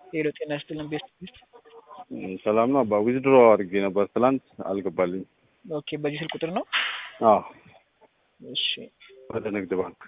ሄሎ ጤና ይስጥልን ቤስት ቤስት ሰላም ነው አባ ዊዝድሮ አድርጌ ነበር ትላንት አልገባልኝ። ኦኬ በዚህ ስልክ ቁጥር ነው አዎ እሺ ወደ ንግድ ባንክ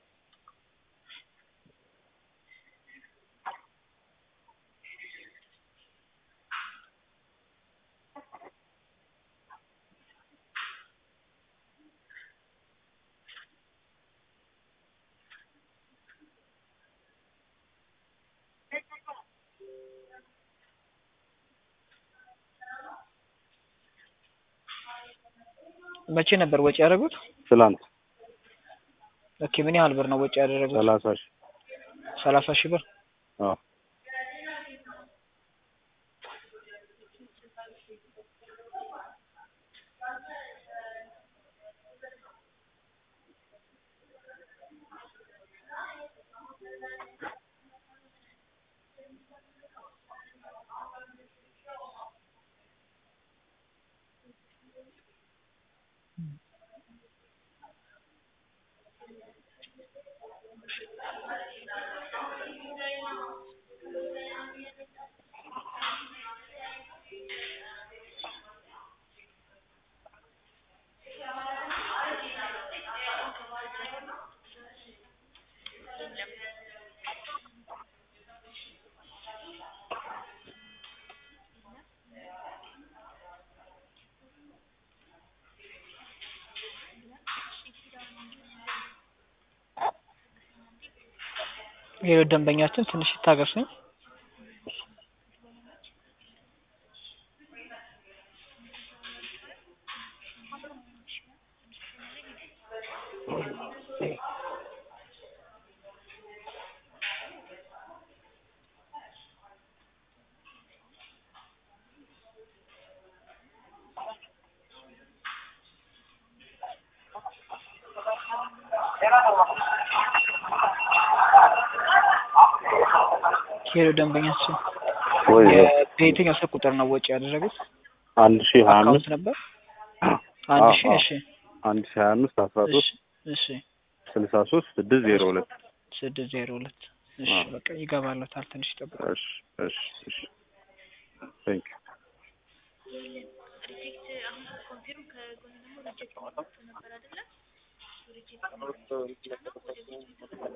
መቼ ነበር ወጪ ያደረጉት? ትላንት ኦኬ ምን ያህል ብር ነው ወጪ ያደረጉት? ሰላሳ ሺህ ሰላሳ ሺህ ብር አዎ ሄሎ ደንበኛችን ትንሽ ይታገሱኝ። ሄሎ ደንበኛችን ወይ በየትኛው ስልክ ቁጥር ነው ወጪ ያደረጉት? አንድ ሺህ ሀያ አካውንት አምስት ነበር አንድ አዎ፣ ሺህ አዎ። እሺ አንድ ሺህ ሀያ አምስት አስራ እሺ ሶስት እሺ ስልሳ ሶስት ስድስት ዜሮ ሁለት ስድስት ዜሮ ሁለት እሺ አዎ። በቃ ይገባለታል። ትንሽ ይጠብቁ። እሺ እሺ እሺ ቴንክ ሪጀክት አሁን ኮንፊርም ከጎን ደግሞ ሪጀክት ነበር አይደለ? ሪጀክት